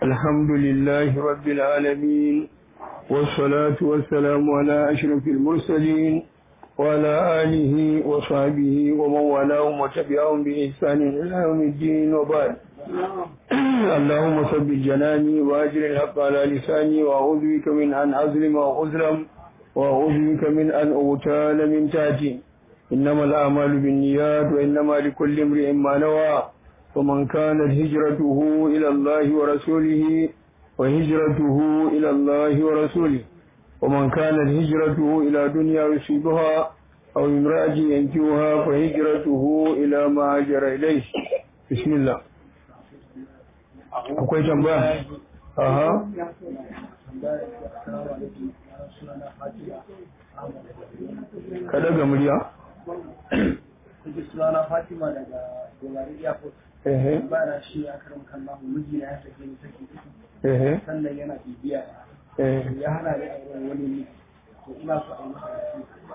الحمد لله رب العالمين والصلاة والسلام على أشرف المرسلين وعلى آله وصحبه ومن والاهم وتبعهم بإحسان إلى يوم الدين وبعد اللهم ثبت جناني وأجر الحق على لساني وأعوذ بك من أن أظلم أو أظلم وأعوذ بك من أن أغتال من تحتي إنما الأعمال بالنيات وإنما لكل امرئ ما نوى ومن كانت هجرته إلى الله ورسوله وهجرته إلى الله ورسوله ومن كانت هجرته إلى دنيا يصيبها أو امرأة ينكوها فهجرته إلى ما هاجر إليه بسم الله akwai tambaya aha ka daga murya sunana Fatima daga Dolari Airport. ehe Ba na shi a karin kallon mijina ya sake ni sake uku. ehe Sannan yana bibiya eh ya hana ni auren wani ne. To ina so a yi masa nasiha.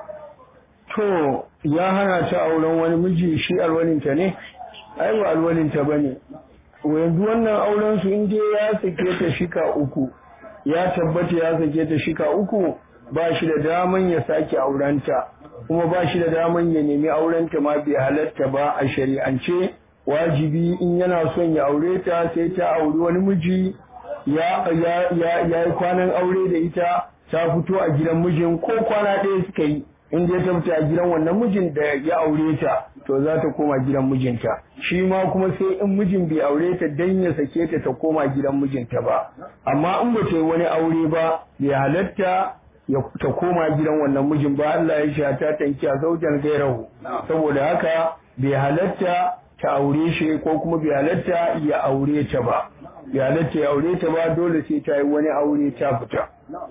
to ya hana ta auren wani miji shi alwalinta ne ai ba alwalinta bane yanzu wannan auren su in dai ya sake ta shika uku ya tabbata ya sake ta shika uku ba shi da daman ya sake aurenta kuma ba shi da daman ya nemi aurenta ma bai halatta ba a shari'ance wajibi in yana son ya aure ta sai ta auri wani miji ya ya ya ya yi kwanan aure da ita ta fito a gidan mijin ko kwana ɗaya suka yi in dai ta fita a gidan wannan mijin da ya aure ta to za ta koma gidan mijinta shi ma kuma sai in mijin bai aure ta dan ya sake ta ta koma gidan mijinta ba amma in ba ta yi wani aure ba bai halatta ya ta koma gidan wannan mijin ba Allah ya sha ta tanki a zaujan gairahu saboda haka bai halatta ta aure shi ko kuma bai halatta ya aure ta ba bai halatta ya aure ta ba dole sai ta yi wani aure ta fita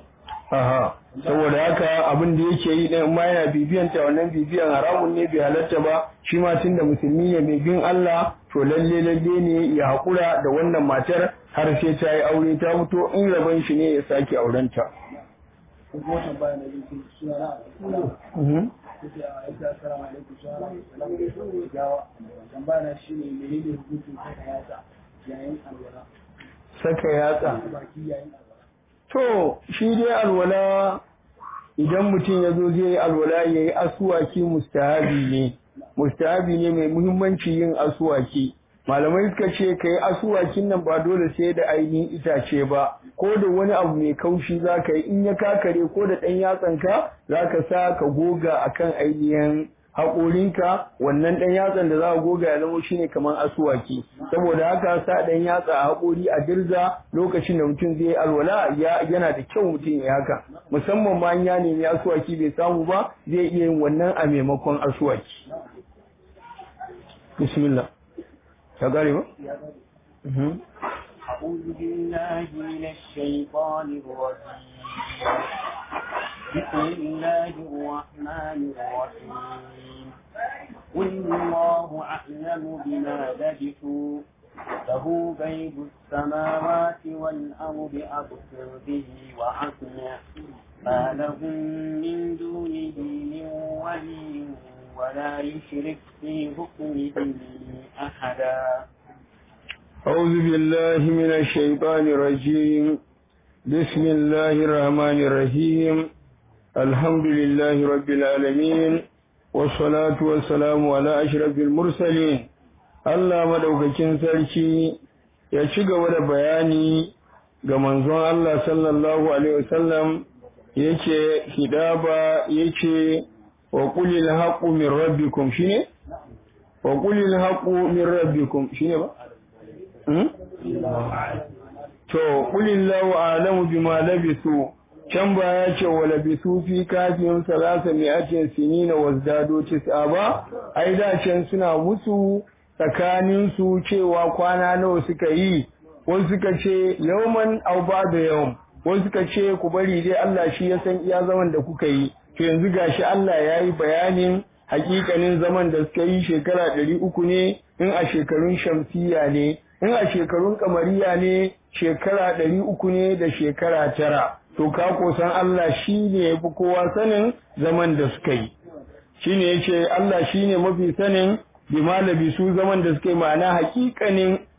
Aha, saboda haka abin da yake yi ɗin ma yana bibiyan ta wannan bibiyan haramun ne bai halatta ba shi ma tunda musulmi ne mai bin Allah to lalle lalle ne ya haƙura da wannan matar har sai ta yi aure ta fito in rabon shi ne ya sake aurenta. Ko kuma tambaya na biyu sunana a Mhm. Kuke a aika assalamu alaikum sunana Salamu Gawa. Tambaya na shi ne menene hukuncin saka yatsa yayin alwala. Saka yatsa. Baki yayin alwala. To, shi dai alwala idan mutum ya zo zai yi alwala ya yi asuwaki mustahabi ne, mustahabi ne mai muhimmanci yin asuwaki. Malamai suka ce ka yi asuwakin nan ba dole sai da ainihin itace ba, ko da wani abu mai kaushi za ka yi in ya kakare ko da ɗan yatsanka za ka sa ka goga akan ainihin haƙorinka wannan ɗan yatsan da za a goga ya zama shine kamar asuwaki saboda haka sa ɗan yatsa a haƙori a dirza lokacin da mutum zai yi alwala ya yana da kyau mutum ya haka musamman ma in ya nemi asuwaki bai samu ba zai iya yin wannan a maimakon asuwaki bismillah ta gare ba Mhm. أعوذ بالله من الشيطان الرجيم بسم الله الرحمن الرحيم قل الله أعلم بما لبثوا له غيب السماوات والأرض أبصر به وأسمع ما لهم من دونه من ولي ولا يشرك في حكمه أحدا أعوذ بالله من الشيطان الرجيم بسم الله الرحمن الرحيم الحمد لله رب العالمين والصلاة والسلام على أشرف المرسلين Allah madaukakin sarki ya ci gaba da bayani ga manzon Allah sallallahu alaihi wasallam yake hidaba yake wa qulil haqqu min rabbikum shine wa qulil haqqu min rabbikum shine ba Hmm? To, ƙulillahu alamu bima labisu, can ba ya ce wa labisu fi kafin salasa mai ake sini na wazdado tis'a ba, ai da can suna musu tsakaninsu cewa kwana nawa suka yi, wasu suka ce yauman au ba da yau, wasu suka ce ku bari dai Allah shi ya san iya zaman da kuka yi, to yanzu gashi Allah ya yi bayanin hakikanin zaman da suka yi shekara ɗari uku ne in a shekarun shamsiya ne in a shekarun kamariya ne shekara ɗari uku ne da shekara tara to ka san Allah shi ne ya fi kowa sanin zaman da suka yi shi ne ya ce Allah shi ne mafi sanin bima labisu zaman da suka yi ma'ana hakikanin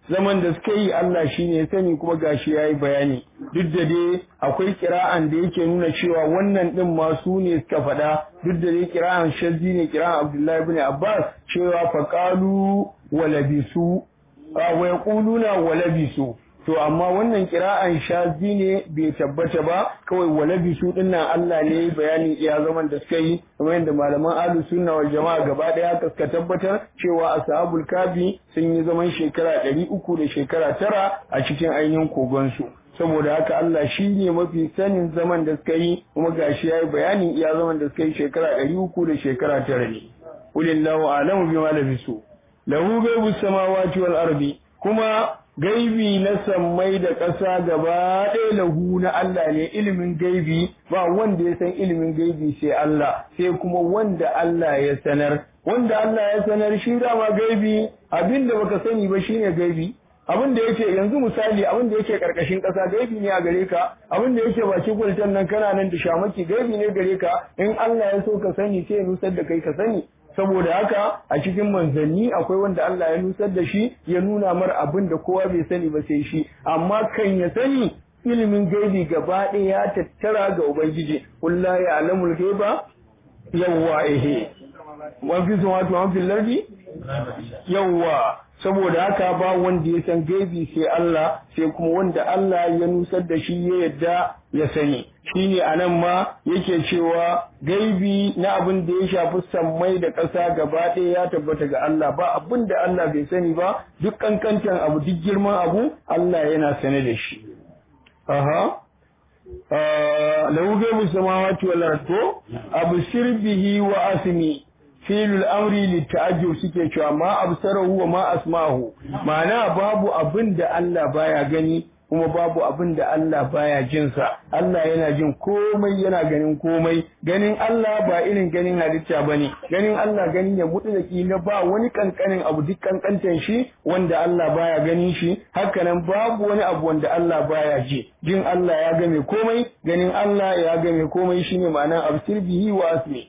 zaman da suka yi Allah shine ya sani kuma gashi yayi bayani duk da dai akwai kira'an da yake nuna cewa wannan din ma su ne suka faɗa duk da dai kira'an shazzi ne kira'an Abdullahi ibn Abbas cewa faqalu wa labisu wa yaquluna wa labisu to amma wannan kira'an shazi ne bai tabbata ba kawai walabi su dinnan Allah ne bayani iya zaman da suka yi kamar yadda malaman ahlus sunna wal jama'a gaba daya suka tabbatar cewa ashabul kafi sun yi zaman shekara ɗari uku da shekara tara a cikin ainihin kogon su saboda haka Allah shi ne mafi sanin zaman da suka yi kuma gashi yayi bayanin iya zaman da suka yi shekara ɗari uku da shekara tara ne ulillahu a'lamu bima labisu lahu ghaibu samawati wal ardi kuma gaibi na sammai da ƙasa gaba ɗaya lahu na Allah ne ilimin gaibi ba wanda ya san ilimin gaibi sai Allah sai kuma wanda Allah ya sanar wanda Allah ya sanar shi dama gaibi abinda baka sani ba shine gaibi abin da yake yanzu misali abin da yake karkashin ƙasa gaibi ne a gare ka abin da yake baki kwaltan nan kana nan da shamaki gaibi ne gare ka in Allah ya so ka sani sai ya nusar da kai ka sani saboda haka a cikin manzanni akwai wanda Allah ya nusar da shi ya nuna mar abin da kowa bai sani ba sai shi amma kan ya sani ilimin gaibi gaba ɗaya ya tattara ga ubangiji kulla ya alamul gaiba yawwa ehe wan fi samawati wan fil lardi yawwa saboda haka ba wanda ya san gaibi sai Allah sai kuma wanda Allah ya nusar da shi ya yadda ya sani shine anan ma yake cewa gaibi na abin da ya shafi sammai da ƙasa gaba ɗaya ya tabbata ga Allah ba abin da Allah bai sani ba duk kankantan abu duk girman abu Allah yana sane da shi aha lahu gaibu samawati wal ardi abshir bihi wa asmi filul amri litta'ajjub suke cewa ma absarahu wa ma asma'ahu ma'ana babu abin da Allah baya gani kuma babu abin da Allah baya jin sa Allah yana jin komai yana ganin komai ganin Allah ba irin ganin halitta bane ganin Allah ganin ya mutu da kila ba wani kankanin abu duk kankantan shi wanda Allah baya ganin shi hakanan babu wani abu wanda Allah baya ji jin Allah ya game komai ganin Allah ya game komai shine ma'anar absir bihi wa asmi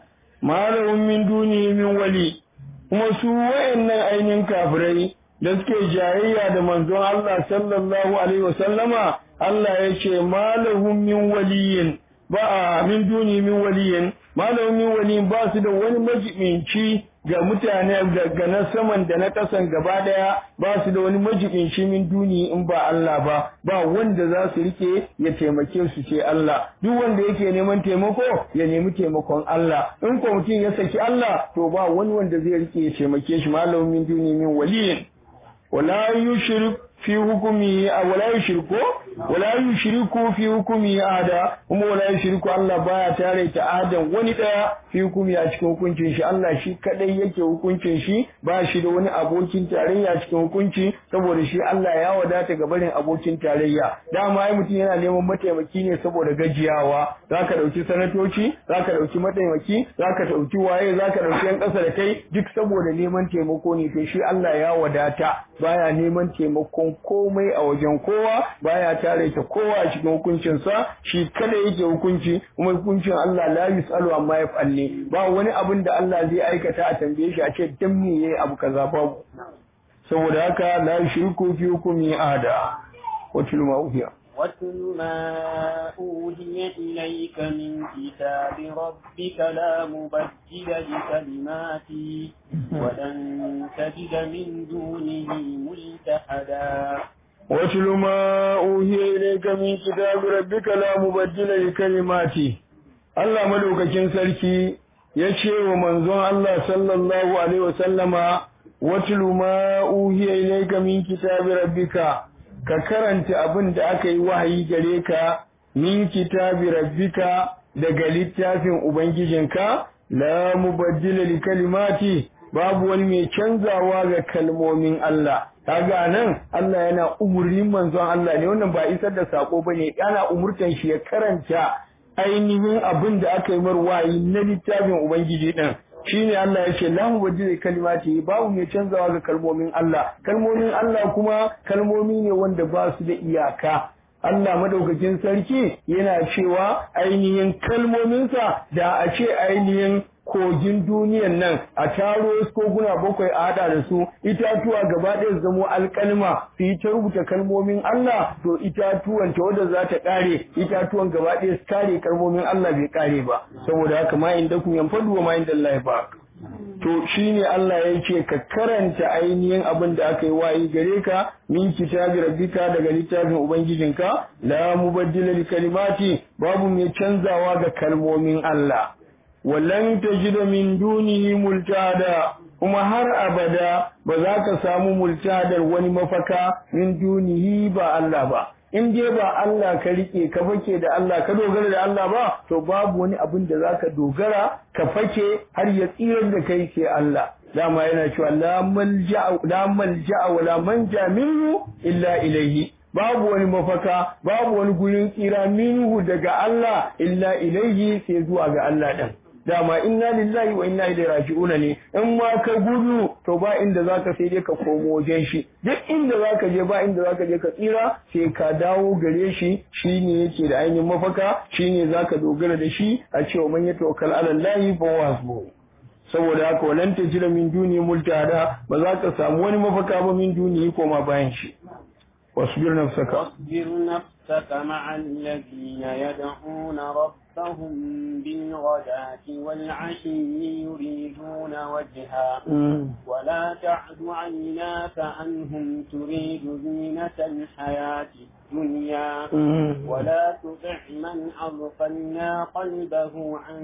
malahum min duni min wali kuma su wayannan ainihin kafirai da suke jayayya da manzon Allah sallallahu alaihi wasallama Allah ya ce malahum min waliyin ba min duni min waliyin malahum min waliyin ba su da wani majibinci ga mutane daga na saman da na ƙasan gaba ɗaya ba su da wani majibinci min duni in ba Allah ba ba wanda za su rike ya taimake su ce Allah duk wanda yake neman taimako ya nemi taimakon Allah in ko mutum ya saki Allah to ba wani wanda zai rike ya taimake shi malamin min duni min waliyin wala yushrik fi hukumi wala yushriku wala yushriku fi hukumi ada kuma wala yushriku Allah baya tare ta adan wani daya fi hukumi a cikin hukuncin shi Allah shi kadai yake hukuncin shi ba shi da wani abokin tarayya cikin hukunci saboda shi Allah ya wadata ga barin abokin tarayya dama ai mutum yana neman mataimaki ne saboda gajiyawa zaka dauki sanatoci zaka dauki mataimaki zaka dauki waye zaka dauki yan kasa da kai duk saboda neman taimako ne to shi Allah ya wadata baya neman taimakon komai a wajen kowa baya tare ta kowa a cikin hukuncinsa shi kada yake hukunci kuma hukuncin Allah la yusalu amma yaf'al ne ba wani abin da Allah zai aikata a tambaye shi a ce dan me yayi abu kaza babu saboda haka la yushriku fi hukmi ahada wa tilma uhiya واتل ما أوهي إليك من كتاب ربك لا مبدل لكلماته ولن تجد من دونه ملتحدا واتل ما أوهي إليك من كتاب ربك لا مبدل لكلماته Allah madaukakin sarki ya ce wa manzon Allah sallallahu alaihi wasallama watlu ma uhiya ilayka min kitabi rabbika ka karanta abin da aka yi wahayi gare ka min kitabi rabbika daga littafin ubangijinka la mubaddila li kalimati babu wani mai canzawa ga kalmomin Allah kaga nan Allah yana umurnin manzon Allah ne wannan ba isar da sako bane yana umurtan shi ya karanta ainihin abin da aka yi mar wahayi na littafin ubangiji din shine Allah ya ce lahu wajhi kalimati babu mai canzawa ga kalmomin Allah kalmomin Allah kuma kalmomi ne wanda ba su da iyaka Allah madaukakin sarki yana cewa ainihin kalmominsa da a ce ainihin kogin duniyan nan a taro koguna bakwai a hada da su itatuwa gaba ɗaya su zamo alƙalma su yi ta rubuta kalmomin Allah to itatuwan ta wadda za ta ƙare itatuwan gaba ɗaya su kare kalmomin Allah bai ƙare ba saboda haka ma inda kun yanfadu wa ma inda Allah ba to shine Allah ya ce ka karanta ainihin abin da aka yi wayi gare ka min kitabi rabbika daga littafin ubangijinka la mubaddila li kalimati babu mai canzawa ga kalmomin Allah wallan tajida min dunihi multada kuma har abada ba za ka samu multadar wani mafaka min dunihi ba Allah ba in dai ba Allah ka rike ka fake da Allah ka dogara da Allah ba to babu wani abin da zaka dogara ka fake har ya tsirar da kai sai Allah dama yana cewa la malja la malja wala manja minhu illa ilayhi babu wani mafaka babu wani gurin tsira minhu daga Allah illa ilayhi sai zuwa ga Allah din dama inna lillahi wa inna ilaihi raji'un ne in ma ka gudu to ba inda zaka sai dai ka komo wajen shi duk inda zaka je ba inda zaka je ka tsira sai ka dawo gare shi shine yake da ainihin mafaka shine zaka dogara da shi a cewa man yatawakkal ala allahi fa huwa saboda haka walan tajira min duni multada ba za ka samu wani mafaka ba min duni koma bayan shi wasbir nafsaka واصبر نفسك مع الذين يدعون ربهم بالغداة والعشي يريدون وجها ولا تعد عيناك عنهم تريد زينة الحياة الدنيا ولا تطع من أغفلنا قلبه عن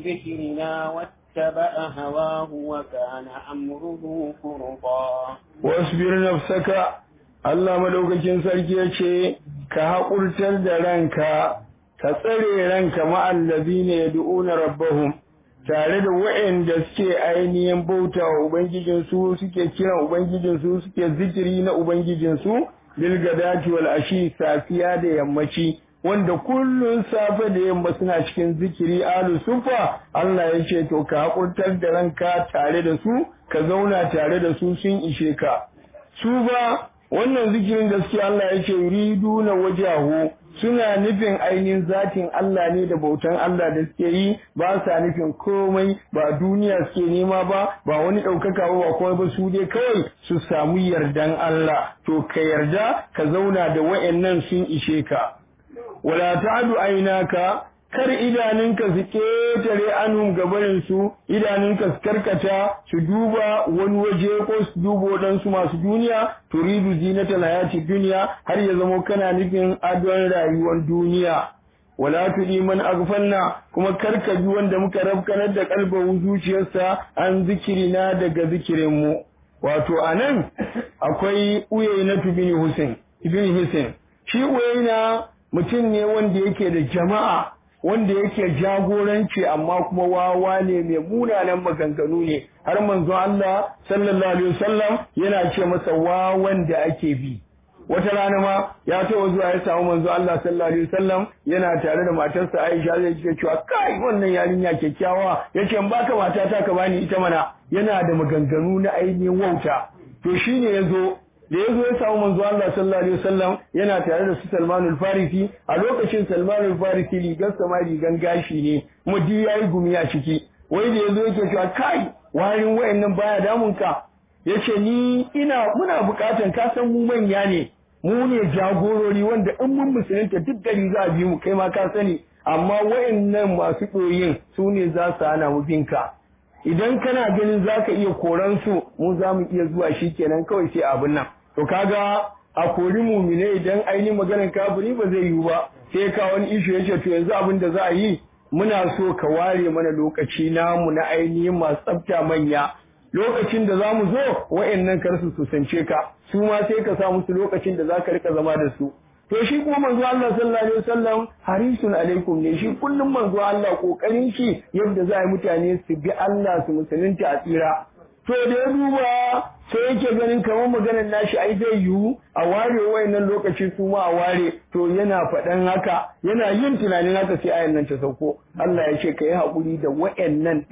ذكرنا واتبع هواه وكان أمره فرطا واصبر نفسك Allah madaukakin sarki ya ce, Ka haƙurtar da ranka, ka tsare ranka ma'allazi ne ya du'una rabbahum, tare da wa'yanda suke ainihin bauta wa Ubangijinsu suke kiran Ubangijinsu suke zikiri na Ubangijinsu, bilgadati wal ashi safiya da yammaci. Wanda kullum safe da yamma suna cikin zikiri alu sufa, Allah ya ce, To, ka haƙurtar da ranka tare da su, ka zauna tare da su sun ishe ka. Su ba wannan zikirin gaskiya Allah ya ce yuridu na wajahu suna nufin ainihin zatin Allah ne da bautan Allah da suke yi ba sa nufin komai ba duniya suke nema ba ba wani ɗaukaka ba ba komai ba su dai kawai su samu yardan Allah to ka yarda ka zauna da wa'annan sun ishe ka wala ta'du ainaka kar idanunka su ketare anhum gabanin su idanunka su karkata su duba wani waje ko su duba waɗansu masu duniya turidu zinatal hayati duniya har ya zamo kana nufin adon rayuwar duniya wala tudi man aghfalna kuma karka bi wanda muka rafkanar da kalbahu zuciyarsa an zikirina daga zikirin mu wato anan akwai uyayna bin Hussein ibn Hussein shi uyayna mutum ne wanda yake da jama'a wanda yake jagoranci amma kuma wawa ne mai munanan maganganu ne har manzo Allah sallallahu alaihi wasallam yana ce masa wawan da ake bi wata rana ma ya taɓa zuwa ya samu manzo Allah sallallahu alaihi wasallam yana tare da matarsa Aisha zai ce cewa kai wannan yarinya kyakkyawa yace in baka matata ka bani ita mana yana da maganganu na ainihin wauta to shine yazo da ya zo ya samu manzo Allah sallallahu alaihi wasallam yana tare da su Salman al-Farisi a lokacin Salman al-Farisi rigar sama rigan gashi ne kuma di yayi gumi a ciki wai da yazo yake cewa kai warin wayannan baya damun ka yace ni ina muna bukatan ka san mu manya ne mu ne jagorori wanda in mun musulunta duk gari za a bi mu kai ma ka sani amma wayannan masu ɗoyin su ne za su hana mu binka idan kana ganin za ka iya koran su mu za mu iya zuwa shi kenan kawai sai abin nan to kaga a kori mumine idan ainihin maganar kafiri ba zai yiwu ba sai ka wani ishu ya ce to yanzu abin da za a yi muna so ka ware mana lokaci namu na ainihin masu tsafta manya lokacin da za mu zo wa'annan kar su kusance ka su ma sai ka sa musu lokacin da za ka rika zama da su to shi kuma manzo Allah sallallahu alaihi wasallam harisun alaikum ne shi kullum manzo Allah kokarin shi yadda za a yi mutane su bi Allah su musulunta a tsira to da ya duba sai yake ganin kamar maganar nashi ai zai yiwu a ware wayannan lokaci su ma a ware to yana faɗan haka yana yin tunanin haka sai ayan nan ta sauko Allah ya ce kai haƙuri da wayannan din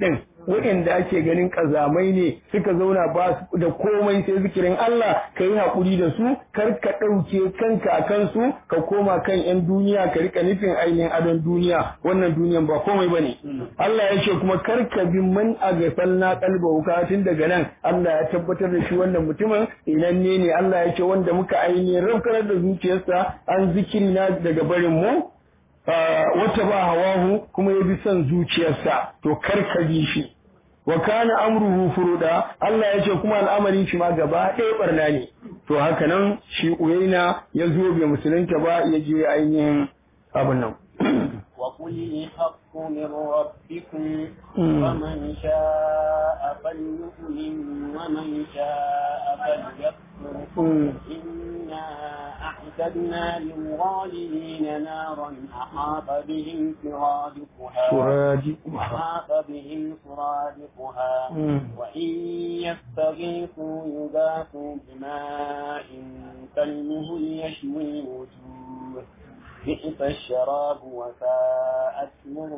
waɗanda ake ganin kazamai ne suka zauna ba su da komai sai zikirin Allah ka yi haƙuri da su kar ka ɗauke kanka a kansu ka koma kan 'yan duniya ka rika nufin ainihin adon duniya wannan duniyan ba komai ba ne Allah ya ce kuma kar ka bi man a na kalba wuka tun daga nan Allah ya tabbatar da shi wannan mutumin inan ne ne Allah ya ce wanda muka ainihin rafkarar da zuciyarsa an zikiri na daga barin mu wata ba hawahu kuma ya bi son zuciyarsa to kar ka bi shi wa kana amruhu furuda Allah ya ce kuma al'amarin shi ma gaba ɗaya barna ne to haka nan shi uyaina ya zo bai musulunta ba ya je ainihin abin nan وقل الحق من ربكم ومن شاء فليؤمن ومن شاء فليكفر إنا أعتدنا للظالمين نارا أحاط بهم سرادقها سرادقها أحاط بهم سرادقها وإن يستغيثوا يغاثوا بماء كالمهل يشوي الوجوه بئس الشراب وساءت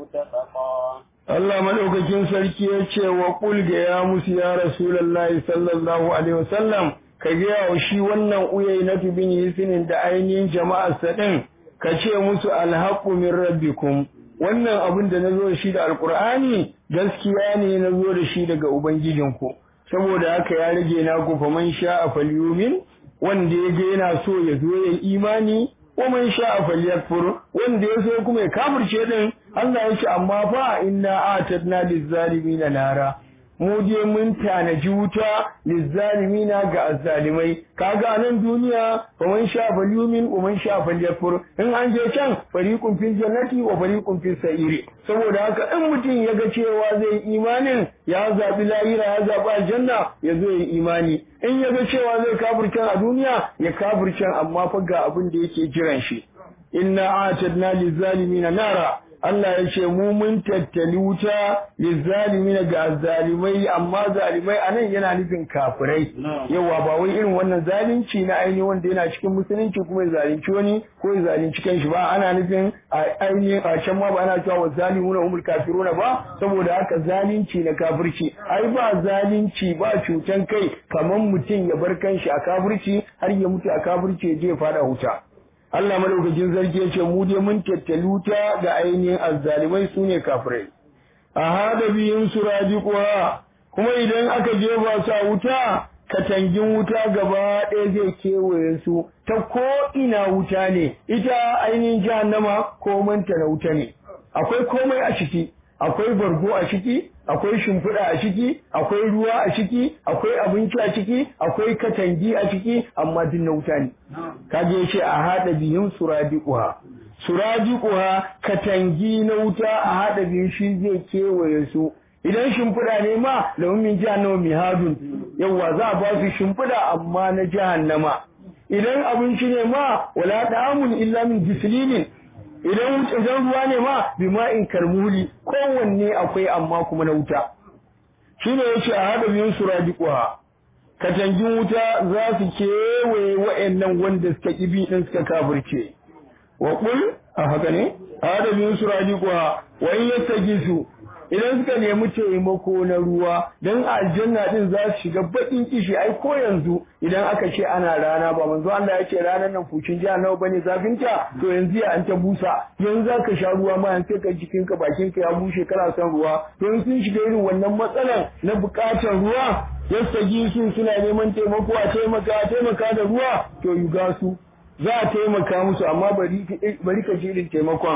مرتفقا Allah madaukakin sarki ya ce wa kul ga ya musu ya Rasulullahi sallallahu alaihi wasallam ka ga wa shi wannan uyai na bin yisinin da ainihin jama'ar sa din ka ce musu alhaqu min rabbikum wannan abin da nazo da shi da alqur'ani gaskiya ne nazo da shi daga ubangijinku saboda haka ya rage na ku faman sha'a falyumin wanda ya ga yana so ya zo ya imani ومن شاء فليكفر wanda ya so kuma ya kafirce din Allah ya ce amma fa inna atadna lizzalimina nara mu je mun tanaji wuta lizzalimina ga azzalimai kaga nan duniya wa man sha falyumin wa man sha falyakfur in an je can fariqun fil jannati wa fariqun fis sa'iri saboda haka in mutum ya ga cewa zai imanin ya zabi lahira ya zabi aljanna ya zo ya imani in ya ga cewa zai kafirce a duniya ya kafirce amma fa ga abin da yake jiran shi inna atadna lizzalimina nara Allah ya ce mu mun tattali wuta lizzalimina ga zalimai amma zalimai anan yana nufin kafirai yawa ba wai irin wannan zalunci na aini wanda yana cikin musulunci kuma ya zalunci wani ko ya zalunci kanshi ba ana nufin aini a can ma ba ana cewa wa zalimuna umul kafiruna ba saboda haka zalunci na kafirci ai ba zalunci ba cutan kai kaman mutum ya bar kanshi a kafirci har ya mutu a kafirci ya je fada wuta Allah madaukakin sarki yace mu dai mun tattali wuta ga ainihin azzalimai sune kafirai a hada biyun suradiquha kuma idan aka jefa su a wuta katangin wuta gaba ɗaya zai kewaye su ta ko ina wuta ne ita ainihin jahannama komanta na wuta ne akwai komai a ciki akwai bargo a ciki akwai shimfiɗa a ciki akwai ruwa a ciki akwai abinci a ciki akwai katangi a ciki amma duk na wuta ne kaje ce a haɗa biyun suradiquha suradiquha katangi na wuta a haɗa biyun shi zai kewaye su idan shimfiɗa ne ma lahum min jahannama mihadun yawa za a ba su shimfiɗa amma na jahannama idan abinci ne ma wala da'amun illa min gislinin idan idan ruwa ne ma bima'in karmuli kowanne akwai amma kuma na wuta shine yace a hada biyun suradiquha katangin wuta za su kewaye wa'annan wanda suka kibi din suka kafirce wa qul a haka ne a hada biyun suradiquha wa in yastajisu idan suka nemi taimako na ruwa don aljanna din za su shiga bakin kishi ai ko yanzu idan aka ce ana rana ba manzo Allah ya ce ranar nan fucin jiya nawa bane zafin ta to yanzu ya an ta busa yanzu za ka sha ruwa ma yanzu ka jikin ka bakin ka ya bushe kana son ruwa to in sun shiga irin wannan matsalan na bukatar ruwa yastagi su suna neman taimako a taimaka a taimaka da ruwa to yuga su za a taimaka musu amma bari ka ji irin taimakon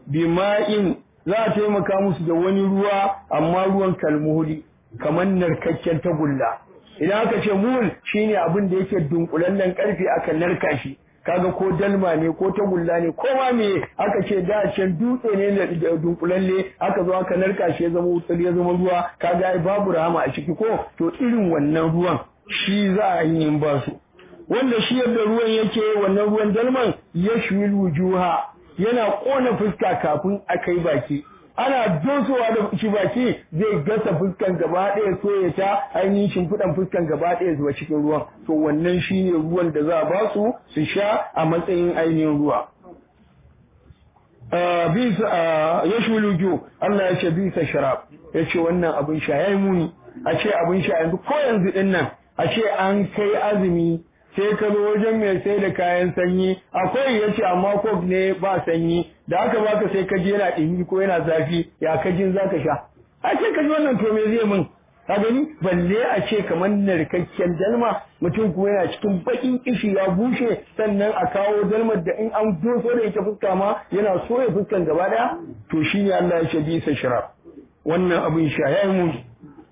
bima'in za a taimaka musu da wani ruwa amma ruwan kalmuhuli kamar narkakken tagulla idan aka ce muhul shine abin da yake dunkulallen karfe aka narka shi kaga ko dalma ne ko tagulla ne ko ma me aka ce da can dutse ne da dunkulalle aka zo aka narka shi ya zama wutsar ya zama ruwa kaga ai babu rahama a ciki ko to irin wannan ruwan shi za a yi ba su wanda shi yadda ruwan yake wannan ruwan dalman yashwil wujuha yana kona fuska kafin a kai baki ana dosowa da shi baki zai gasa fuskan gaba ɗaya so ya ta ainihin shimfiɗan fuskan gaba ɗaya zuwa cikin ruwan to wannan shine ruwan da za a ba su su sha a matsayin ainihin ruwa bisa ya shulu ju Allah ya ce bisa sharab ya ce wannan abin sha ya yi muni a ce abin sha yanzu ko yanzu din nan a ce an kai azumi sai ka zo wajen mai sai da kayan sanyi akwai ya ce amma kok ne ba sanyi da aka baka sai ka je yana ɗimi ko yana zafi ya ka jin za ka sha a ce ka ji wannan to me zai min ka gani balle a ce kamar narkakken dalma mutum kuma yana cikin bakin kishi ya bushe sannan a kawo dalmar da in an doso da ita fuska ma yana so ya fuskan gaba daya to shine Allah ya ce bisa shirab wannan abin sha ya yi muni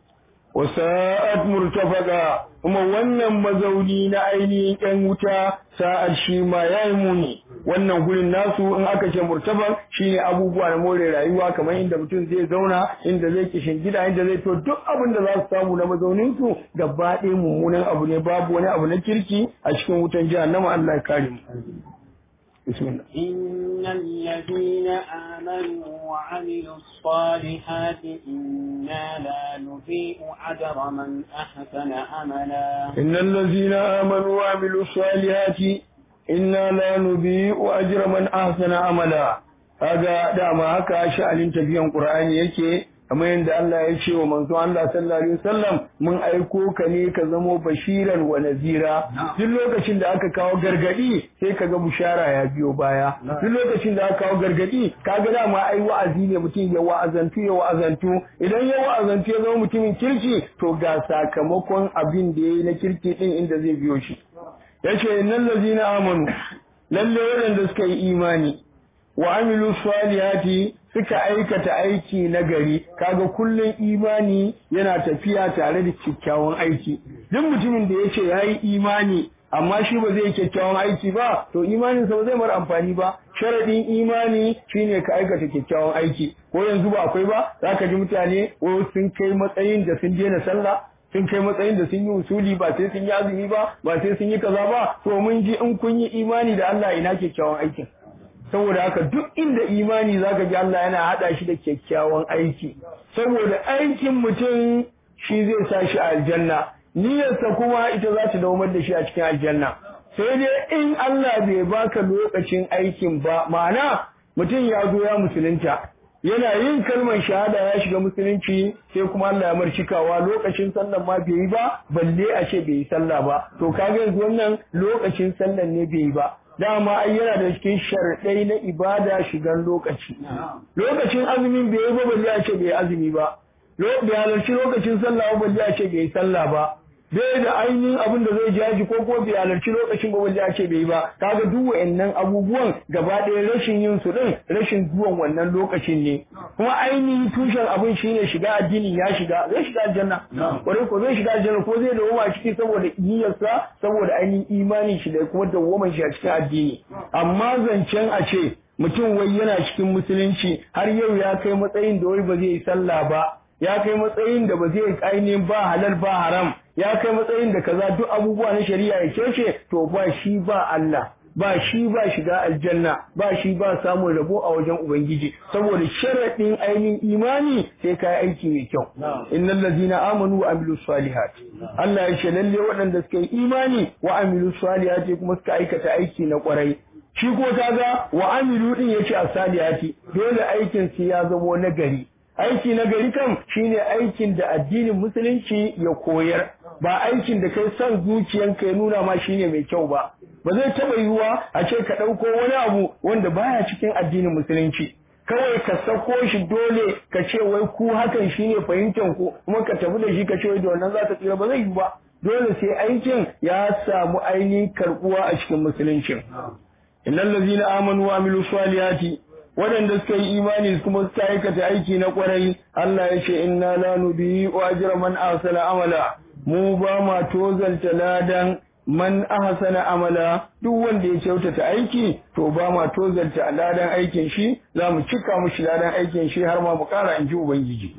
wasa'at murtafaka kuma wannan mazauni na ainihin ƴan wuta sa'ad shi ma ya yi muni wannan gurin nasu in aka ce murtafak shine abubuwa na more rayuwa kamar inda mutum zai zauna inda zai kishin gida inda zai to duk abin da za su samu na mazaunin su gaba ɗaya mummunan abu ne babu wani abu na kirki a cikin wutan jahannama Allah ya kare mu بسم الله إن الذين آمنوا وعملوا الصالحات إنا لا نضيء أجر من أحسن عملا إن الذين آمنوا وعملوا الصالحات إنا لا نضيء أجر من أحسن عملا هذا دعما هكا شأن تبين قرآن yake kamar yadda Allah ya ce wa manzo Allah sallallahu alaihi wasallam mun aiko ka ne ka zamo bashiran wa nazira duk lokacin da aka kawo gargadi sai kaga bushara ya biyo baya duk lokacin da aka kawo gargadi kaga dama ai wa'azi ne mutum ya wa'azantu ya wa'azantu idan ya wa'azantu ya zama mutumin kirki to ga sakamakon abin da yayi na kirki din inda zai biyo shi yace innal ladzina amanu lalle waɗanda suka yi imani wa amilu salihati suka aikata aiki na gari kaga kullun imani yana tafiya tare da kyakkyawan aiki duk mutumin da yace yayi imani amma shi ba zai kyakkyawan aiki ba to imanin sa ba zai mara amfani ba sharadin imani shine ka aikata kyakkyawan aiki ko yanzu ba akwai ba zaka ji mutane ko sun kai matsayin da sun daina sallah sun kai matsayin da sun yi usuli ba sai sun yi azumi ba ba sai sun yi kaza ba to mun ji in kun yi imani da Allah ina kyakkyawan aikin saboda haka duk inda imani zaka ji Allah yana hada shi da kyakkyawan aiki saboda aikin mutum shi zai sa shi a aljanna niyyarsa kuma ita za ta daumar da shi a cikin aljanna sai dai in Allah bai baka lokacin aikin ba ma'ana mutum ya zo ya musulunta yana yin kalmar shahada ya shiga musulunci sai kuma Allah ya marcikawa lokacin sallan ma bai yi ba balle a ce bai yi sallah ba to kaga yanzu wannan lokacin sallan ne bai yi ba dama ai yana da cikin sharɗai na ibada shigan lokaci lokacin azumin bai yi ba balle a ce bai yi azumi ba bai halarci lokacin sallah ba balle a ce bai yi sallah ba bai da ainihin abin da zai jaji ko ko bai halarci lokacin ba balle a ce bai yi ba kaga duk wa'annan abubuwan gaba ɗaya rashin yin su din rashin zuwan wannan lokacin ne kuma ainihin tushen abin shine shiga addini ya shiga zai shiga aljanna kwarai ko zai shiga aljanna ko zai dawo a ciki saboda niyyarsa saboda ainihin imanin shi da kuma dawwaman shi a cikin addini amma zancen a ce mutum wai yana cikin musulunci har yau ya kai matsayin da wai ba zai yi sallah ba ya kai matsayin da ba zai ainihin ba halal ba haram ya kai matsayin da kaza duk abubuwa na shari'a ya kece to ba shi ba Allah ba shi ba shiga aljanna ba shi ba samun rabo a wajen ubangiji saboda sharaɗin ainihin imani sai ka aiki mai kyau innal ladzina amanu wa amilus salihat Allah ya ce lalle waɗanda suka yi imani wa amilus salihat kuma suka aikata aiki na kwarai shi ko kaga wa amilu din yace as-salihati dole aikin su ya zamo nagari aiki na gari kan shine aikin da addinin musulunci ya koyar ba aikin da kai son zuciyanka ya nuna ma shine mai kyau ba ba zai taba yiwuwa a ce ka ɗauko wani abu wanda baya cikin addinin musulunci kawai ka sako shi dole ka ce wai ku hakan shine fahimtar ku kuma ka tafi da shi ka ce wai da wannan za ka tsira ba zai yi ba dole sai aikin ya samu ainihin karbuwa a cikin musulunci innal ladzina amanu wa amilu salihati waɗanda suka yi imani kuma suka aikata aiki na ƙwarai Allah ya ce inna la nubi wa ajra man ahsana amala mu ba ma tozalta ladan man ahsana amala duk wanda ya kyautata aiki to ba ma tozalta ladan aikin shi za mu cika mushi ladan aikin shi har ma mu ƙara in ji ubangiji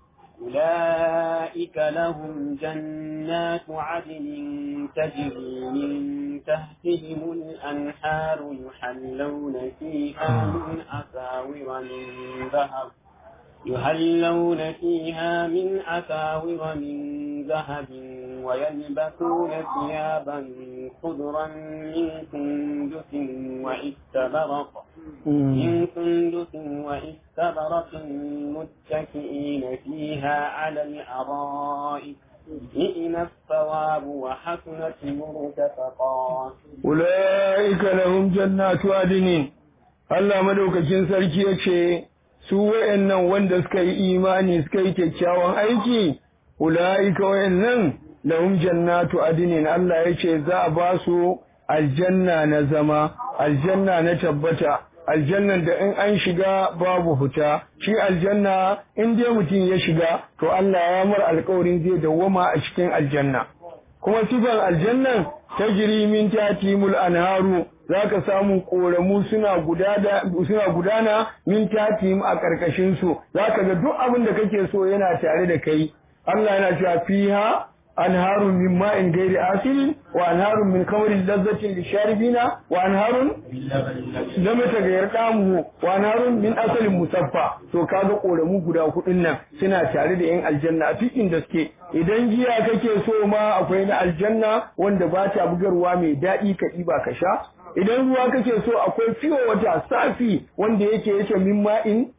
أولئك لهم جنات عدن تجري من تحتهم الأنهار يحلون فيها من أساور من ذهب يهلون فيها من أساور من ذهب ويلبسون ثيابا خضرا من سندس واستبرق من سندس وإستبرق متكئين فيها على الأرائك نئم الثواب وحسنت مرتفقا أولئك لهم جنات عدن Allah madaukakin sarki ya ce, Su wa'yannan wanda suka yi imani suka yi kyakkyawan aiki, ula'ika wa'yannan lahum jannatu adinin Allah ya ce za a ba su aljanna na zama, aljanna na tabbata, aljannan da in an shiga babu fita, shi aljanna in dai mutum ya shiga, to Allah ya mar alkawarin zai dawwama a cikin aljanna. Kuma sifan aljannan ta min tatimul anharu za ka samu ƙoramu suna gudana min tatim a ƙarƙashinsu za ka ga duk abin da kake so yana tare da kai Allah yana cewa fiha anharun min ma'in gairi asilin wa anharun min kamarin lazzatin lisharibina wa anharun lam tagayyar damu wa anharun min asalin musaffa to kaga ƙoramu guda hudun nan suna tare da yan aljanna a cikin da suke idan giya kake so ma akwai na aljanna wanda ba ta bugarwa mai daɗi ka ɗiba ka sha idan ruwa kake so akwai fiyo wata safi wanda yake yake min ma'in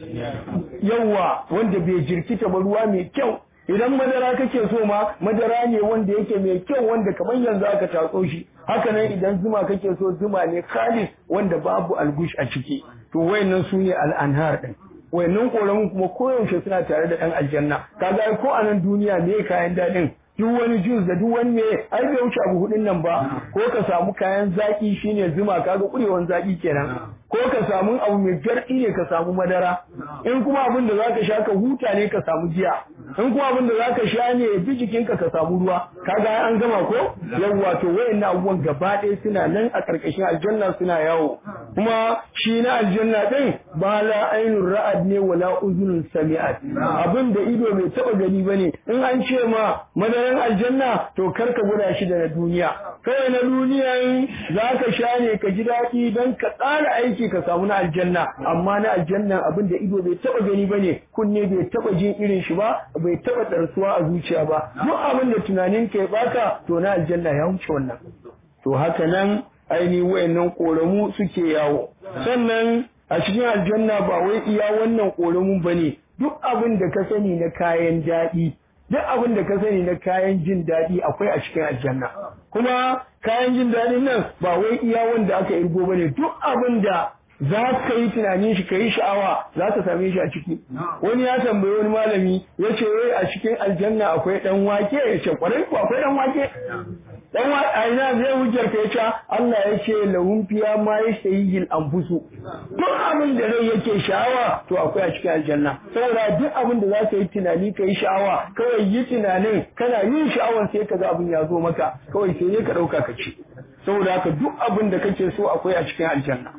yawa wanda bai jirkita ba ruwa mai kyau idan madara kake so ma madara ne wanda yake mai kyau wanda kamar yanzu aka tatso shi haka nan idan zuma kake so zuma ne khalis wanda babu algush a ciki to wayannan su ne al'anhar din wayannan koramin kuma koyaushe suna tare da ɗan aljanna kaga ko a nan duniya ne kayan daɗin duk wani jus da duk wani me ai bai wuce abu hudun nan ba ko ka samu kayan zaki shine zuma kaga kurewan zaki kenan ko ka samu abu mai gardi ne ka samu madara in kuma abin da zaka sha ka huta ne ka samu giya in kuma abin da zaka sha ne bi jikinka ka samu ruwa kaga an gama ko yawwa to wayannan abubuwan gaba ɗaya suna nan a karkashin aljanna suna yawo kuma shi na aljanna din ba la ainur ra'ad ne wala uzunun sami'at abin da ido bai taba gani bane in an ce ma madaran aljanna to kar ka gwada shi da na duniya kawai na duniyan za ka sha ne ka ji daɗi don ka tsara aiki ka samu na aljanna amma na aljanna abin da ido bai taba gani bane kunne bai taba jin irin shi ba bai taba ɗarsuwa a zuciya ba duk abin da tunanin ka ya baka to na aljanna ya wuce wannan to haka nan ainihin wayannan koramu suke yawo sannan a cikin aljanna ba wai iya wannan koramun bane duk abin da ka sani na kayan daɗi duk abin da ka sani na kayan jin daɗi akwai a cikin aljanna kuma kayan jin daɗin nan ba wai iya wanda aka irgo bane duk abin da za ka yi tunanin shi ka yi sha'awa za ka same shi a ciki wani ya tambayi wani malami ya ce wai a cikin aljanna akwai ɗan wake ya ce kwarai ko akwai ɗan wake dan wa aina zai hujjar ka yace Allah ya ce lahum fiya ma yashayil anfusu duk abin da rai yake sha'awa to akwai a cikin aljanna saboda duk abin da za ka yi tunani ka yi sha'awa kawai yi tunanin kana yin sha'awan sai ka ga abin ya zo maka kawai sai ne ka dauka ka ci saboda haka duk abin da kake so akwai a cikin aljanna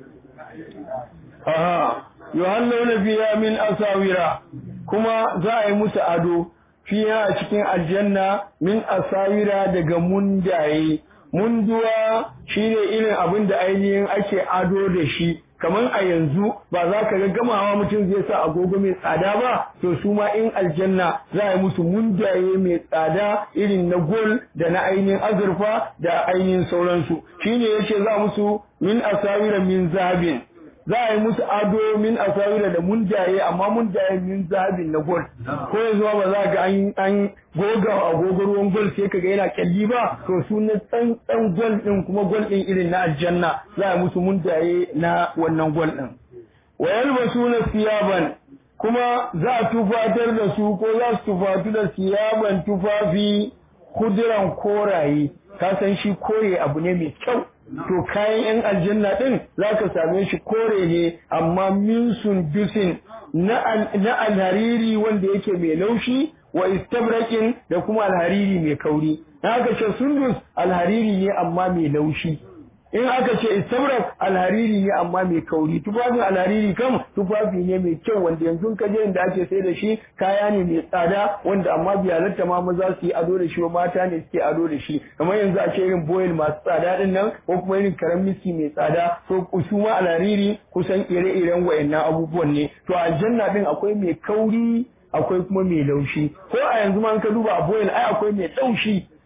aha yuhallawna fiya min asawira kuma za a yi musu ado fiya a cikin aljanna min asawira daga mundaye munduwa shine irin abin da ainihin ake ado da shi kamar a yanzu ba za ka ga gamawa mutum zai sa agogo mai tsada ba to su ma in aljanna za a yi musu mundaye mai tsada irin na gol da na ainihin azurfa da ainihin sauransu shine yace za musu min asawira min zahabin za a yi musu ado min asawira da munjaye amma munjaye min zahabin na gol ko yanzu ba za ga an an goga agogo ruwan gol sai kaga yana kyalli ba to su na tsantsan gol din kuma gol din irin na aljanna za a yi musu munjaye na wannan gol din wa yalbasuna siyaban kuma za a tufatar da su ko za su tufatu da siyaban tufafi kudiran koraye ka san shi kore abu ne mai kyau to kayan yan aljanna din zaka same shi kore ne amma min sundusin na alhariri wanda yake mai laushi wa istabrakin da kuma alhariri mai kauri haka ce sundus alhariri ne amma mai laushi in aka ce istabrak alhariri ne amma mai kauri tufafin alhariri kam tufafi ne mai kyau wanda yanzu ka je inda ake sai da shi kaya ne mai tsada wanda amma bai halatta ma maza su yi ado da shi mata ne suke ado da shi kamar yanzu a ce irin boil masu tsada din nan ko kuma irin karen miski mai tsada to su ma alhariri kusan ire-iren wayannan abubuwan ne to aljanna din akwai mai kauri akwai kuma mai laushi ko a yanzu ma ka duba a boil ai akwai mai laushi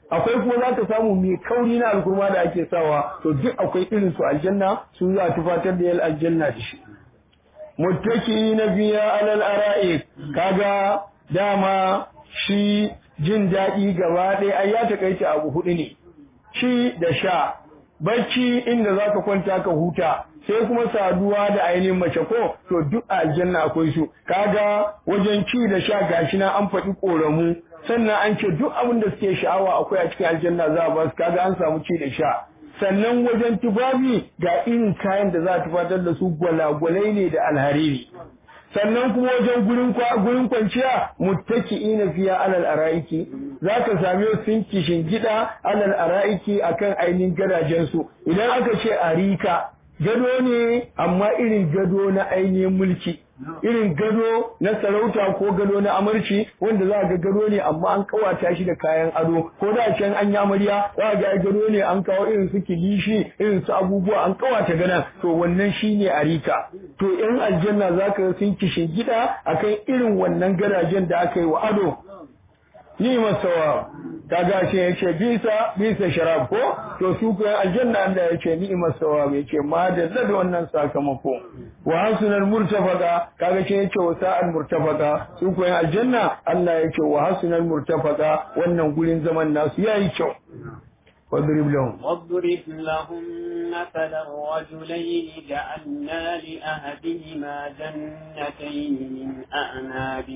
akwai kuma za ka samu mai kauri na alkurma da ake sawa to duk akwai irin su aljanna su za a tufatar da yal aljanna da shi muttaki na biya alal ara'i kaga dama shi jin daɗi gaba ɗaya ai ya takaice abu hudu ne ci da sha bacci inda za ka kwanta ka huta sai kuma saduwa da ainihin mace ko to duk a aljanna akwai su kaga wajen ci da sha gashi na an faɗi ƙoramu sannan an ce duk abin da suke sha'awa akwai a cikin aljanna za a ba su kaga an samu ci da sha sannan wajen tufafi ga irin kayan da za a tufatar da su gwalagwalai ne da alhariri sannan kuma wajen gurin gurin kwanciya muttaki'ina fiya alal araiki zaka same sun kishin gida alal araiki akan ainihin gadajen su idan aka ce arika gado ne amma irin gado na ainihin mulki irin gado na sarauta ko gado na amarci wanda za ga gado ne amma an kawata shi da kayan ado ko da can an yi amarya za ga gado ne an kawo irin su kilishi irin su abubuwa an kawata ganan to wannan shine arika to yan aljanna za ka sun kishin gida akan irin wannan gadajen da aka yi wa ado ni masawa kaga shi ya ce bisa bisa sharab ko to su ko aljanna Allah ya ce ni masawa ya ce ma da da wannan sakamako wa hasunal murtafaqa kaga shi ya ce wa sa'al murtafaqa su ko aljanna Allah ya ce wa hasunal murtafaqa wannan gurin zaman nasu yayi kyau واضرب لهم واضرب لهم مثل الرجلين جعلنا لأهدهما جنتين من أعناب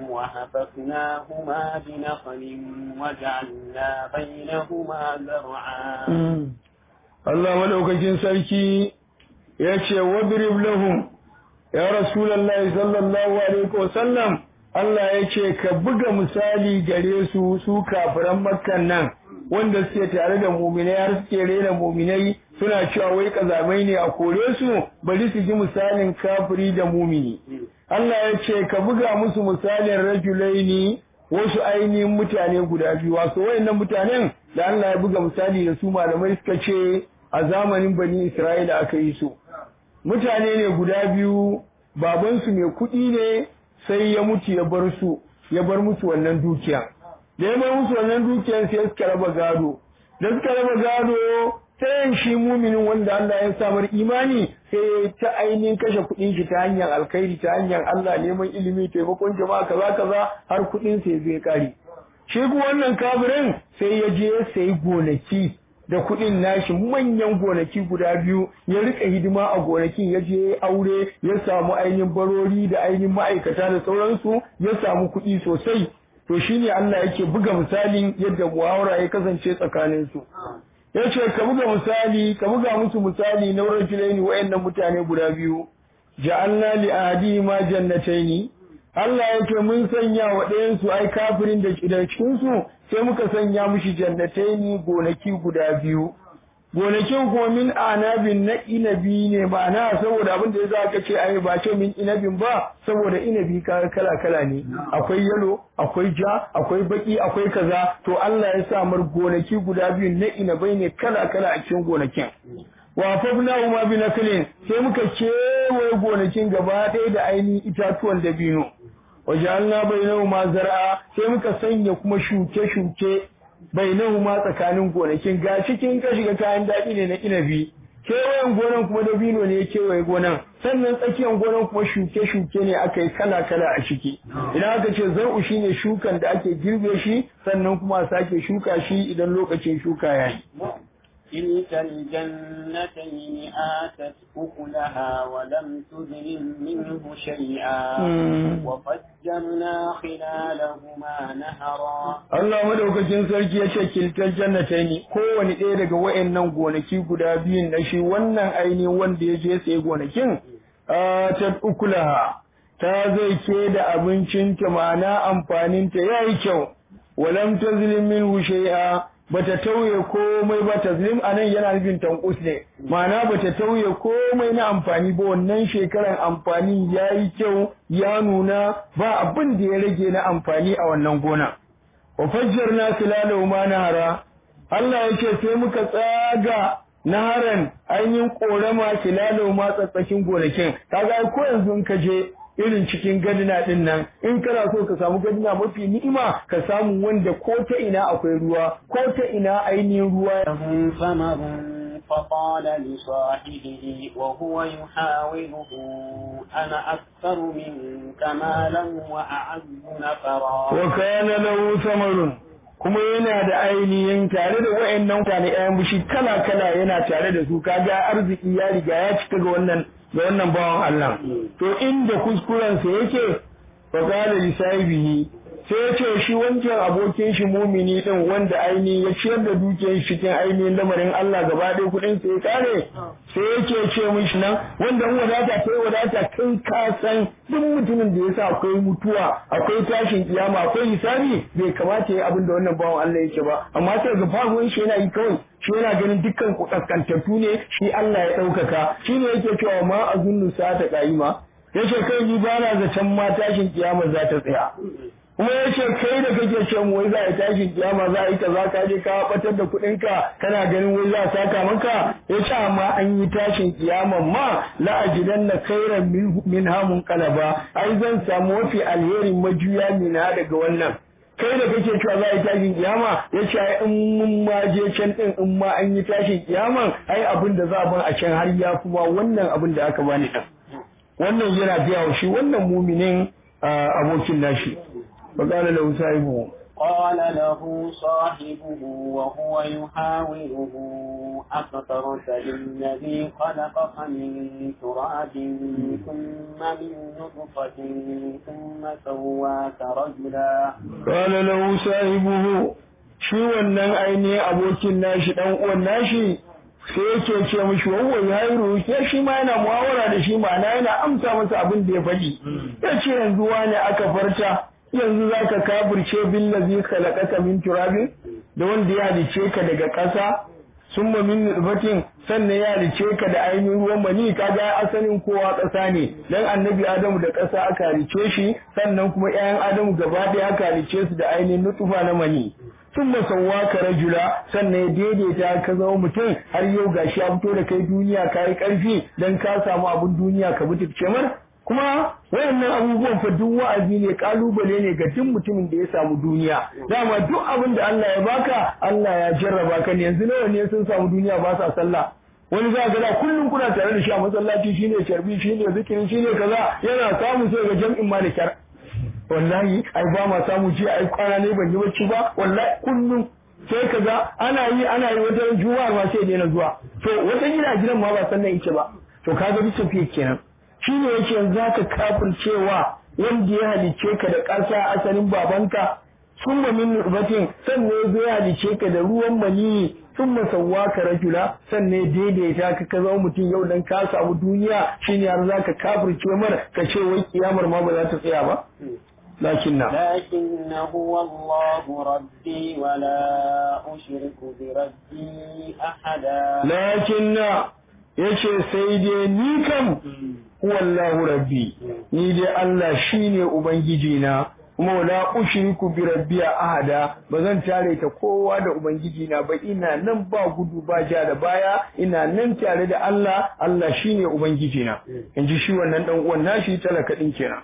وحففناهما بنخل وجعلنا بينهما زرعا الله ملوكين سركي يكشي واضرب لهم يا رسول الله صلى الله عليه وسلم Allah ya ce ka buga misali gare su su kafiran makkan nan wanda suke tare da muminai har suke rena muminai suna cewa wai kazamai ne a kore su bari su ji misalin kafiri da mumini Allah ya ce ka buga musu misalin rajulaini wasu ainihin mutane guda biyu wasu wayannan mutanen da Allah ya buga misali da su malamai suka ce a zamanin bani Isra'ila aka yi su mutane ne guda biyu babansu mai kuɗi ne sai ya mutu ya bar su ya bar musu wannan dukiya da ya bar musu wannan dukiyar sai suka raba gado da suka raba gado sai shi muminin wanda Allah ya samar imani sai ta ainihin kashe kuɗin shi ta hanyar alkhairi ta hanyar Allah neman ilimi taimakon jama'a kaza kaza har kuɗin sai zai kare shi kuma wannan kafirin sai ya je ya sayi gonaki da kuɗin nashi manyan gonaki guda biyu ya rika hidima a gonakin ya je aure ya samu ainihin barori da ainihin ma'aikata da sauransu ya samu kuɗi sosai to shine Allah yake buga misalin yadda muhawara ya kasance tsakanin su yace ka buga misali ka buga musu misali na rajulaini wayannan mutane guda biyu ja'alna li ahadi ma jannataini Allah yake mun sanya wa ɗayan su ai kafirin da cikin su sai muka sanya mushi jannataini gonaki guda biyu gonakin kuma min anabin na inabi ne ma'ana saboda abin da yasa aka ce ai ba ce min inabin ba saboda inabi kala kala ne akwai yalo akwai ja akwai baki akwai kaza to Allah ya sa mar gonaki guda biyu na inabai ne kala kala a cikin gonakin wa fabna ma bi naklin sai muka kewaye gonakin gaba ɗaya da ainihin itatuwan dabino wajalna bainahuma zar'a sai muka sanya kuma shuke-shuke bainahuma tsakanin gonakin ga cikin ka shiga kayan daɗi ne na inabi kewayen gonan kuma dabino ne ya kewaye gonan sannan tsakiyar gonan kuma shuke-shuke ne aka yi kala-kala a ciki idan aka ce zar'u shine shukan da ake girbe shi sannan kuma a sake shuka shi idan lokacin shuka ya yi تلك الجنتين آتت أكلها ولم تظلم منه شيئا وفجرنا خلالهما نهرا Allah madaukakin sarki ya ce kiltar jannataini kowane ɗaya daga wayannan gonaki guda biyun na shi wannan ainihin wanda ya je sai gonakin atat ukulaha ta zai ke da abincinta ma'ana amfaninta yayi kyau walam tazlim minhu shay'a bata tauye komai ba taslim anan yana nufin tankus ne ma'ana bata tauye komai na amfani ba wannan shekaran amfani yayi kyau ya nuna ba abin da ya rage na amfani a wannan gona wa fajjarna khilalahu ma nahara Allah yake sai muka tsaga naharan ainihin korama khilalahu ma tsatsakin gonakin kaga ko yanzu in ka je irin cikin gadina din nan in kana so ka samu gadina mafi ni'ima ka samu wanda ko ta ina akwai ruwa ko ta ina ainihin ruwa لهم ثمر فقال لصاحبه وهو يحاوره أنا أكثر منك مالا وأعز نفرا وكان له ثمر kuma yana da ainihin tare da wayannan mutane ƴaƴan bishi kala kala yana tare da su kaga arziki ya riga ya cika ga wannan ga wannan bawan Allah to inda kuskuren sa yake fa qala li sahibihi sai ya ce shi wancan abokin shi mumini din wanda ainihin ya ciyar da dukiyar shi cikin ainihin lamarin Allah gaba ɗaya kuɗin sa ya kare sai yake ce mishi nan wanda in wadata kai wadata kai ka san duk mutumin da yasa akwai mutuwa akwai tashin kiyama akwai hisabi bai kamata ya abin da wannan bawan Allah yake ba amma sai ga faruwan shi yana yi kawai shi yana ganin dukkan ku kaskantattu ne shi Allah ya ɗaukaka shine yake cewa ma azunnu sa ta ƙa'ima yace kai ni ba na zaton ma tashin kiyama za ta tsaya kuma ya ce kai da kake ce mu wai za a yi tashin kiyama za a yi kaza ka je ka batar da kuɗin ka kana ganin wai za a saka maka ya ce amma an yi tashin kiyama ma la ajidan na khairan min hamun qalaba ai zan samu mafi alherin majuya min ha daga wannan kai da kake cewa za a yi tashin kiyama ya ce ai in mun ma je can din in ma an yi tashin kiyama ai abin da za a ban a can har ya kuma wannan abin da aka bani din wannan yana biya shi wannan muminin abokin nashi فقال له صاحبه قال له صاحبه وهو يحاوره أكثرت بالذي خلقك من تراب ثم من نطفة ثم سواك رجلا قال له صاحبه shi wannan ainihin abokin nashi dan uwan nashi sai yake ce mishi wawa ya yi roƙe shi ma yana muhawara da shi ma'ana yana amsa masa abin da ya faɗi ya ce yanzu wani aka farta yanzu za ka kafirce billazi khalaqaka min turabin da wanda ya halice ka daga ƙasa summa min nutfatin sannan ya halice ka da ainihin ruwan mani kaga asalin kowa ƙasa ne dan annabi adamu da ƙasa aka halice shi sannan kuma ƴaƴan adamu gaba ɗaya aka halice su da ainihin nutfa na mani sun masauwa ka rajula sannan ya daidaita ka zama mutum har yau gashi ya fito da kai duniya ka yi ƙarfi don ka samu abin duniya ka mutu mar kuma wayannan abubuwan fa duk wa'azi ne kalubale ne ga duk mutumin da ya samu duniya dama duk abin da Allah ya baka Allah ya jarraba ka ne yanzu nawa ne sun samu duniya ba sa sallah wani za ga da kullum kuna tare da shi a masallaci shine sharbi shine zikiri shine kaza yana samu sai ga jam'in ma da kyar wallahi ai ba ma samu ji ai kwana ne ban yi bacci ba wallahi kullum sai kaga ana yi ana yi wata juma'a ma sai daina zuwa to wata gida gidan ma ba sannan yake ba to kaga bisa fiye kenan shi ne yake za ka kafin cewa wanda ya halice ka da ƙasa asalin babanka sun ba min nurbatin sannan ya zo ya halice ka da ruwan maniyi sun masauwa ka rajula sannan daidaita ka ka zama mutum yau dan ka samu duniya shine har za ka kafirce mara ka ce wai kiyamar ma ba za ta tsaya ba لكن لكن هو الله ربي ولا أشرك بربي أحدا لكن yace sai dai ni kam wallahu rabbi ni dai Allah shine ubangiji na kuma wala ushriku bi rabbi ahada bazan tare ta kowa da ubangiji na ba ina nan ba gudu ba ja da baya ina nan tare da Allah Allah shine ubangiji na inji shi wannan dan uwan nashi talaka din kenan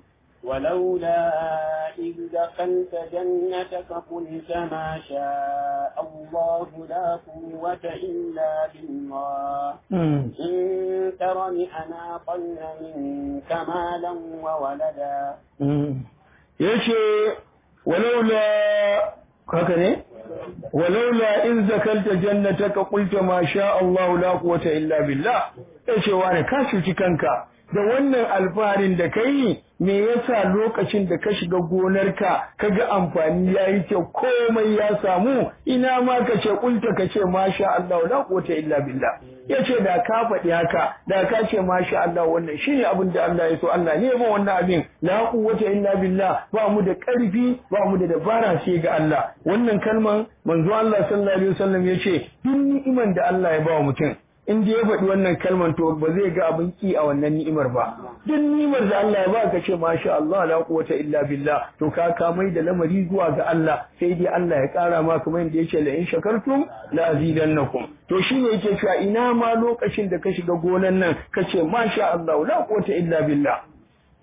ولولا إذ دخلت جنتك قلت ما شاء الله لا قوة إلا بالله إن ترني أنا أقل منك مالا وولدا yace walaula haka ne walaula in zakalta jannataka qulta ma sha Allah la quwwata illa billah yace wani ka cuci kanka da wannan alfaharin da kai me yasa lokacin da ka shiga gonarka kaga amfani yayi kyau komai ya samu ina ma ka ce kulta ka ce masha Allah la quwwata illa billah yace da ka faɗi haka da ka ce masha Allah wannan shine abin da Allah ya so Allah ne ba wannan abin la quwwata illa billah ba mu da ƙarfi ba mu da dabara sai ga Allah wannan kalman manzo Allah sallallahu alaihi wasallam yace duk ni'iman da Allah ya ba mutum in da ya faɗi wannan kalmar to ba zai ga abin ki a wannan ni'imar ba duk ni'imar da Allah ya ba ka ce masha Allah la quwwata illa billah to ka ka mai da lamari zuwa ga Allah sai dai Allah ya ƙara ma kamar yadda yake la in shakartum la azidannakum to shine yake cewa ina ma lokacin da ka shiga gonan nan ka ce masha Allah la quwwata illa billah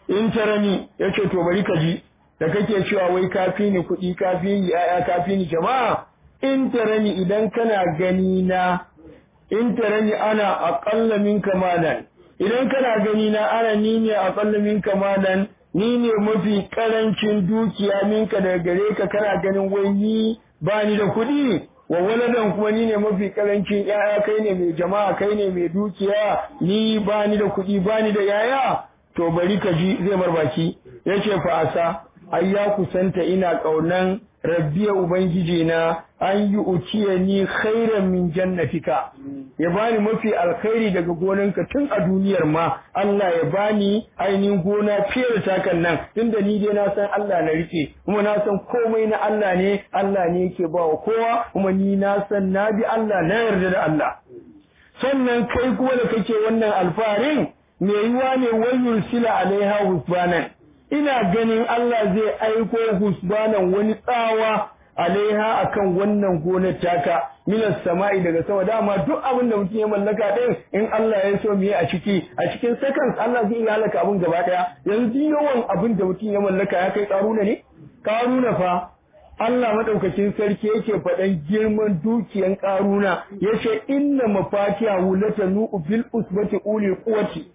in tarani yace to bari ka ji da kake cewa wai kafi ni kuɗi kafi ni yaya kafi ni jama'a in tarani idan kana gani na in tarani ana aqalla minka malan idan kana gani na ana ni ne aqalla minka malan ni ne mafi karancin dukiya minka daga gare ka kana ganin wai ni ba ni da kuɗi wa waladan kuma ni ne mafi karancin yaya kai ne mai jama'a kai ne mai dukiya ni ba ni da kuɗi ba ni da yaya to bari ka ji zai barbaki yace fa asa ai ya kusanta ina kaunan rabbiya ubangiji na an yi uciye ni khairan min jannatika ya bani mafi alkhairi daga gonanka tun a duniyar ma Allah ya bani ainihin gona fiye da takan nan tunda ni dai na san Allah na rike kuma na san komai na Allah ne Allah ne yake ba wa kowa kuma ni na san na bi Allah na yarda da Allah sannan kai kuma da kake wannan alfarin me yiwa ne wayul sila alaiha husbanan ina ganin Allah zai aiko husbanan wani tsawa alaiha akan wannan gonar taka minas sama'i daga sama dama duk abin da mutum ya mallaka din in Allah ya so mu yi a ciki a cikin seconds Allah zai iya halaka abin gaba daya yanzu yawan abin da mutum ya mallaka ya kai karuna ne karuna fa Allah madaukakin sarki yake faɗan girman dukiyan karuna yace inna mafatiha latanu bil usbati uli quwwati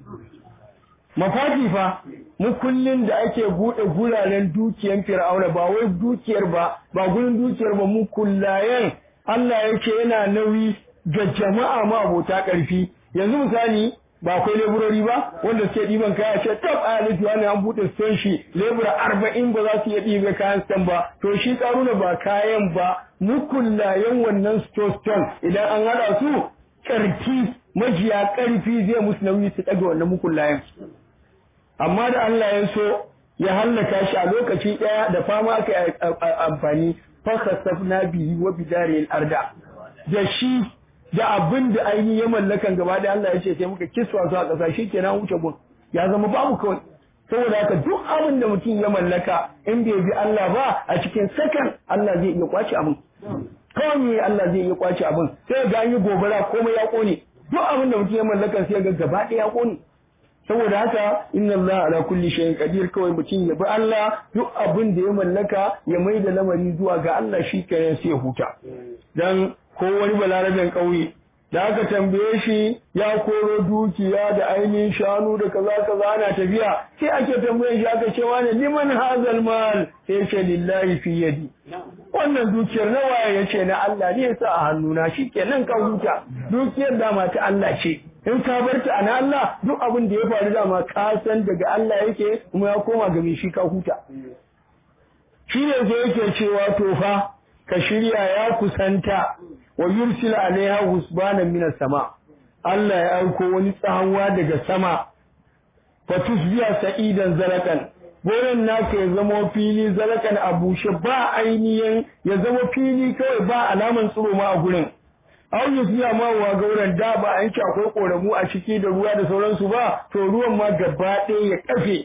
mafati fa mukullin da ake bude guraren dukiyar fir'auna ba wai dukiyar ba ba gurin dukiyar ba mukullayen Allah yake yana nauyi ga jama'a ma abota karfi yanzu misali ba akwai leburori ba wanda suke ɗiban kaya ce tab a alifi wani an buɗe son shi lebura arba'in ba za su iya ɗiba kayan stan ba to shi ƙaruna ba kayan ba mukullayen wannan stone idan an haɗa su ƙarfi majiya ƙarfi zai musu nauyi su ɗaga wannan mukullayen amma da Allah ya so ya hallaka shi a lokaci ɗaya da fama aka yi amfani fakasafna bihi wa bidaril arda da shi da abin da ainihin ya mallakan gaba da Allah ya ce sai muka kiswa su a ƙasa shi kenan wuce gun ya zama babu kawai saboda haka duk abin da mutum ya mallaka in bai bi Allah ba a cikin sakan Allah zai iya kwace abin kawai me Allah zai iya kwace abin sai ga an yi gobara komai ya kone duk abin da mutum ya mallaka sai ga gaba ɗaya ya kone saboda haka inna Allah ala kulli shay'in qadir kawai mutum ya bi Allah duk abin da ya mallaka ya mai da lamari zuwa ga Allah shi kenan sai ya huta dan ko wani balarabin ƙauye da aka tambaye shi ya koro dukiya da ainihin shanu da kaza kaza ana tafiya sai ake tambaye shi aka ce wani liman hazal mal sai ce lillahi fi yadi wannan dukiyar na waye yace na Allah ne yasa a hannuna shikenan ka huta dukiyar dama ta Allah ce in ka bar ta ana Allah duk abin da ya faru dama ka san daga Allah yake kuma ya koma ga mai shi ka huta shi ne sai yake cewa to fa ka shirya ya kusanta wa yursil alaiha husbanan minas sama Allah ya aiko wani tsawa daga sama fa tusbiya sa'idan zalakan gonan naka ya zama fili zalakan a bushe ba ainihin ya zama fili kawai ba alaman tsiro ma a gurin aw yusbiya ma wa gauran da ba an ci akwai koramu a ciki da ruwa da sauransu ba to ruwan ma gaba ɗaya ya kafe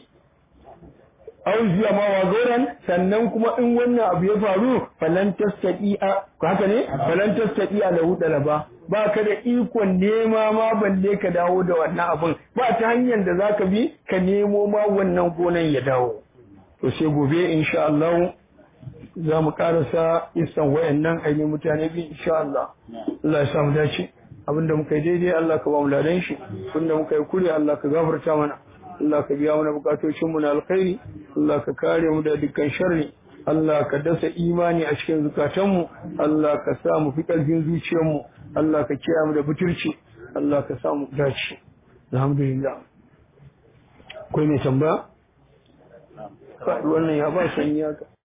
auziya ma wa goran sannan kuma in wannan abu ya faru falan tastati'a haka ne falan tastati'a lahu dalaba ba ka da ikon nema ma balle ka dawo da wannan abun ba ta hanyar da zaka bi ka nemo ma wannan gonan ya dawo to sai gobe insha Allah za mu karasa isan wayannan ainihin mutane bi insha Allah Allah ya samu dace abinda muka yi daidai Allah ka ba mu ladan shi abinda muka yi kure Allah ka gafarta mana Allah ka biya mana bukatocinmu na alkhairi Allah ka kare mu da dukkan sharri Allah ka dasa imani a cikin zukatanmu Allah ka sa mu fi ƙarfin zuciyarmu Allah ka kiyaye mu da butulci Allah ka sa mu dace alhamdulillah akwai mai tambaya wannan ya ba sanyi haka